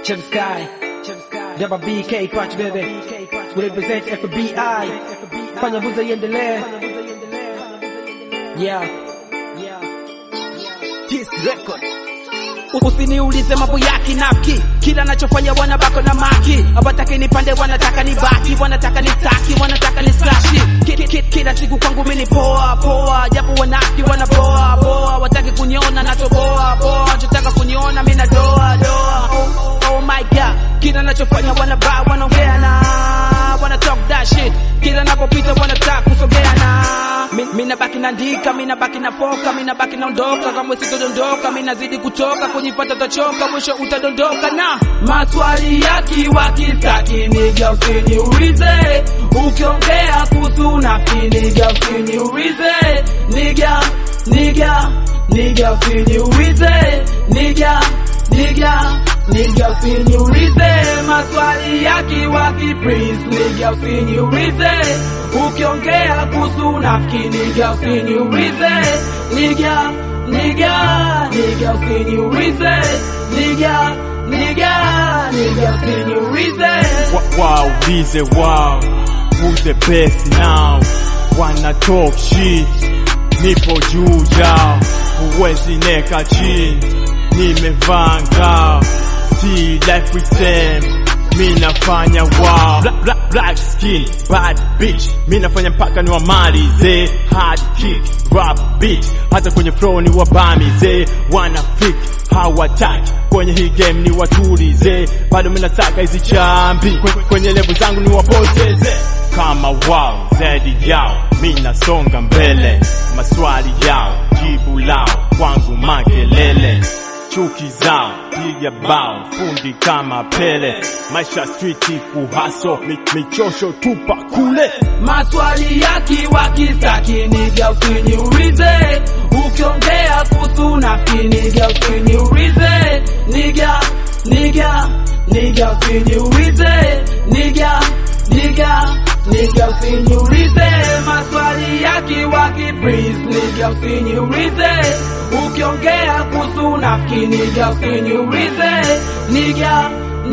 Chip Sky, Jabba BK Patch baby, we represent FBI, fanya buza iendelee. Yeah, Kiss record. Usiniulize mambo ya kinafiki, kila nachofanya wanabako na maki, hawataki nipande, wanataka nibaki, wanataka nistaki, wanataka ni slashi. Ki- ki- ki- Kila siku kwangu mimi ni poa poa, japo wanafiki wanapoa poa, wataki kuniona natoboa poa, wanachotaka kuniona mimi na doa doa. Oh, oh my god, kila nachofanya wanabaa, wanaongea na wana talk that shit, kila napopita wanataka kusogea na Mi- mi nabaki naandika, mi nabaki nafoka, mi nabaki naondoka, kama sitodondoka, mi nazidi kutoka, kujipata utachoka, mwisho utadondoka na maswali yakiwa kitaki, niga usiniulize, ukiongea kuhusu nafsi, niga usiniulize, niga niga niga usiniulize, niga niga niga usiniulize, maswali yakiwa kiprince, niga usiniulize, ukiongea kuhusu nafiki, niga usiniulize, niga niga niga usiniulize, niga niga niga usiniulize. Wow, waulize wow, who's the best now? Wanna talk shit, nipo juu yao, huwezi neka chini, nimevaa ngao, see life with them, mi nafanya wow, black, black, black skin, bad bitch, mi nafanya mpaka ni wamalize, hard kick, rap beat, hata kwenye flow ni wabamize, wana freak, hawataki kwenye hii game ni watulize, bado mi nataka hizi chambi Kwe- kwenye level zangu ni wapoteze kama wao zaidi yao, mi nasonga mbele, maswali yao jibu lao kwangu makelele chuki zao piga bao fundi kama Pele, maisha street kuhaso mi, michosho tupa kule maswali yakiwa kitaki niga usiniulize, ukiongea kuhusu nafiki niga usiniulize, niga niga niga usiniulize, niga niga niga usiniulize, maswali yakiwa kiprince niga usiniulize, ukiongea kuhusu nafiki niga usiniulize, niga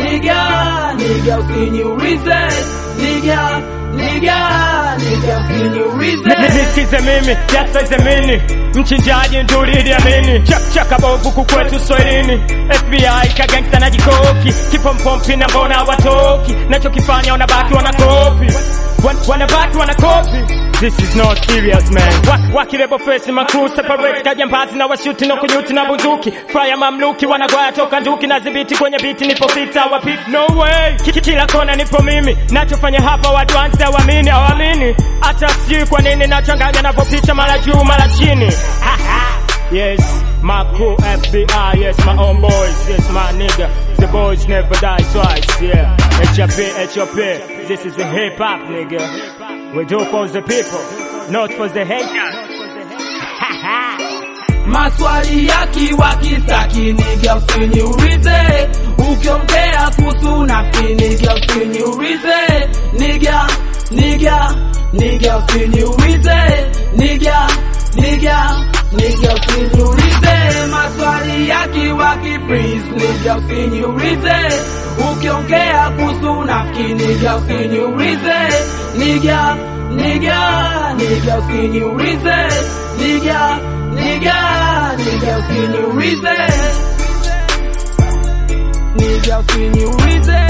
niga niga usiniulize, niga niga niga usiniulize. Nisikize mimi jasaize mini mchinjaji nduridi amini chaka bovu kukwetu swahilini FBI kagangsta na jikoki kipompompi na mbona watoki nachokifanya wanabaki wanakopi Wan- wanabaki wanakopi This is not serious man Wa- wakilebo face makuu separate kajambazi na washuti na kunyuti na bunduki fire mamluki wanagwaya toka nduki na zibiti kwenye biti nipo sita wapiti no way Ki- ki- kila kona nipo mimi nachofanya hapa watu anza wamini awamini hata sijui kwa nini nachanganya napopita mara juu mara chini Ha, ha. Yes, my crew FBI, yes, my own boys, yes, my nigga. The boys never die twice, yeah. HOP, HOP, this is the hip hop, nigga. We do for the people, not for the haters. Ha ha. maswali yakiwa kitaki niga usiniulize, ukiongea kuhusu nafiki niga usiniulize, niga niga niga usiniulize, niga niga niga usiniulize, maswali yakiwa kiprince niga usiniulize, ukiongea kuhusu nafiki niga usiniulize, niga niga niga usiniulize, niga niga niga usiniulize, niga usiniulize.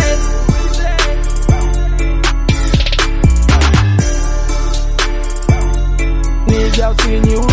Niga usiniulize.